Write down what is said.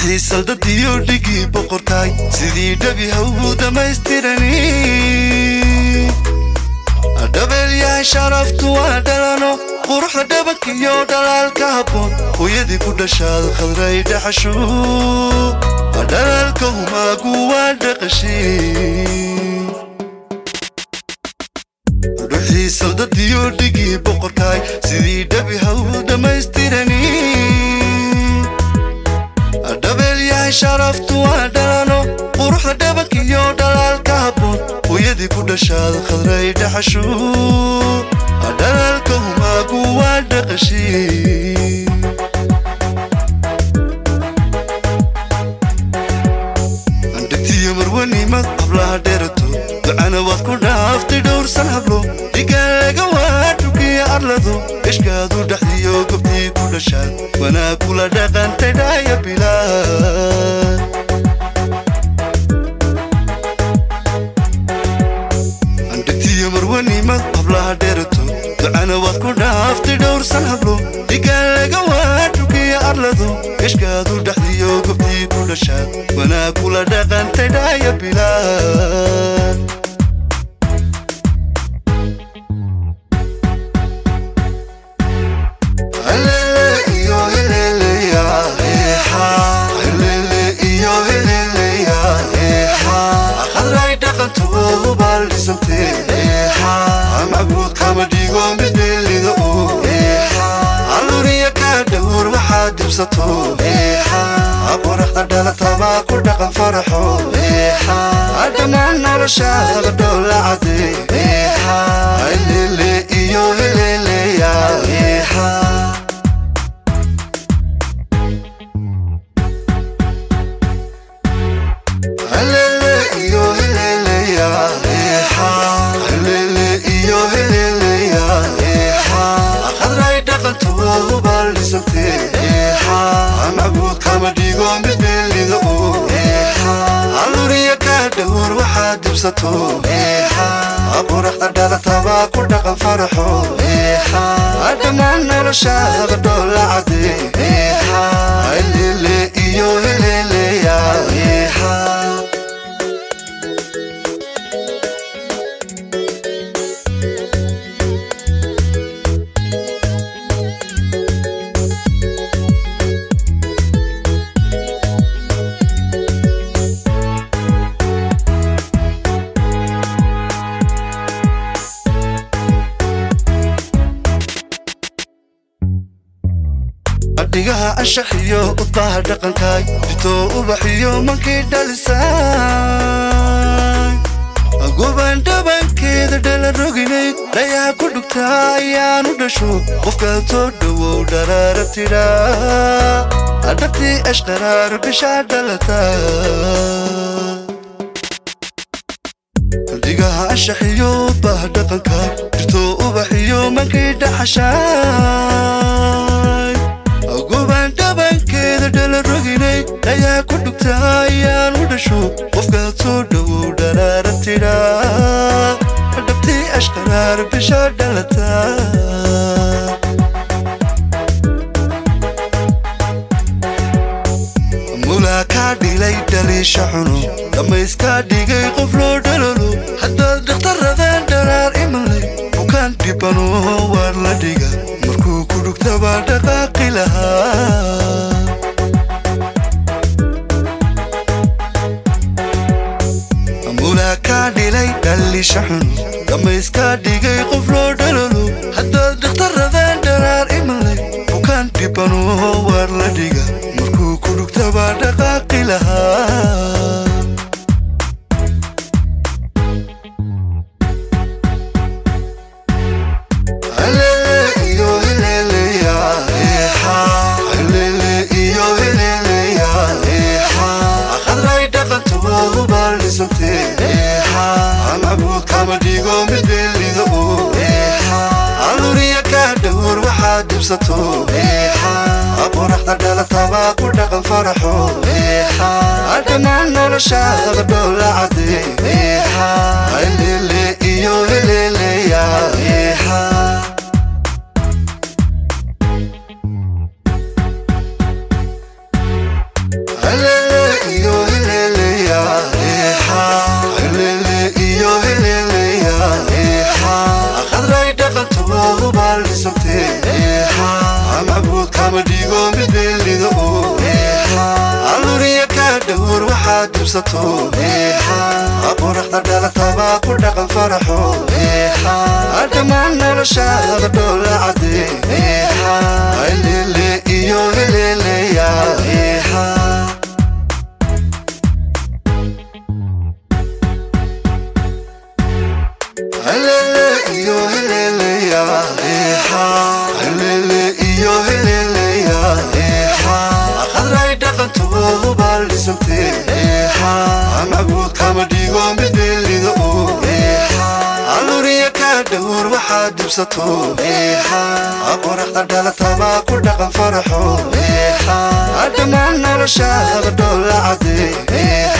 dhuxii saldadiyo dhigii boqorkaay sidii dhabi hawgu dhammaystirani dhabeelyahay sharaftu waa dhalano quruxda dhabankiyo dhalaalka habboon hooyadii ku dhashaad khadray dhaxashu dhalaalka humaagu waa dhaqashii dhuxii saldadiyo dhigii boqorkaay sidii dhabi hawgu dhammaystirani dhabeelyahay sharaftu waa dhalano quruxda dhabankiyo dhalaalka habboon hooyadii ku dhashaad khadray dhaxashu dhalaalka humaagu waa dhaqashii andhigtiyo marwanimad hablaha dheerato ducana waad ku dhaaftay dhowrsan hablo dhigaan laga waa dhukiya arlado geshkaadu dhexdiyo gobtii ku dhashaan wanaag kula dhaqantay dhaaya bilaad andhigtiyo marwanimad hablaha dheerato ducana waad ku dhaaftay dhowrsan hablo dhigaan laga waa dhukiya arlado geshkaadu dhexdiyo gobtii ku dhashaan wanaag kula dhaqantay dhaaya bilaad macbuud kama dhigo mid meelido alluriya kaa dhowr waxaad dibsato qoraxda dhalataba ku dhaqan faraxo dhammaan noloshaada dhoola cade helele iyo heleleya helele iyo heleleya helele iyo heleleya khadray dhaqantu baldhisante macbuud kama dhigo mid meelido alluriya kaa dhowr waxaad dibsato qoraxda dhalataba ku dhaqan faraxo dhammaan noloshaada dhoola cade helele iyo heleleya dhigaha anshax iyo udbaha dhaqankaay ditoo ubaxiyo mankii dhalisaay gubaan dhabankeeda dhala roginay dhayaa ku dhugtaa ayaanu dhasho qofkaad soo dhowow dharaara tidhaa adhabtii ashqaraar bishaa dhalata dhigaha anshax iyo udbaha dhaqankaay ditoo ubaxiyo mankii dhaxashaay gubaan dhabankeeda dhala roginay dhayaa ku dhugtaa ayaanu dhasho qofkaad soo dhowow dharaara tidhaa dhabtii ashqaraar bisha dhalata mulaa kaa dhilay dhaliisha xuno dhammayskaa dhigay qof loo dhalolo haddaad dhakhtarradaan dharaar imalay bukaan dhibano waar la dhiga markuu ku dhugtabaa dhaqaaqi lahaa mulaa kaa dhilay dhaliisha xuno dhammayskaa dhigay qof loo dhalolo haddaad dhakhtarradaan dharaar imalay bukaan dhibano waar la dhiga markuu ku dhugtabaa dhaqaaqi lahaa helele iyo heleleya helele iyo heleleya khadray dhaqantu baldhisante macbuud kama dhigo mid meelido alluriya kaa dhowr waxaad dibsato qoraxda dhalataba ku dhaqan faraxo dhammaan noloshaada dhoola cade helele iyo heleleya helele dhibsato qoraxda dhalataba ku dhaqan faraxo dhammaan noloshaada dhoola cadde helele iyo heleleya helele iyo heleleya helele iyo heleleya qadray dhaqantoodu baaldhisante anaguud kama dhigo midelido aluriya ka dhowr waxaad dhibsato qoraxda dhalataba ku dhaqan faraxo dhammaan noloshaada dhoola cadde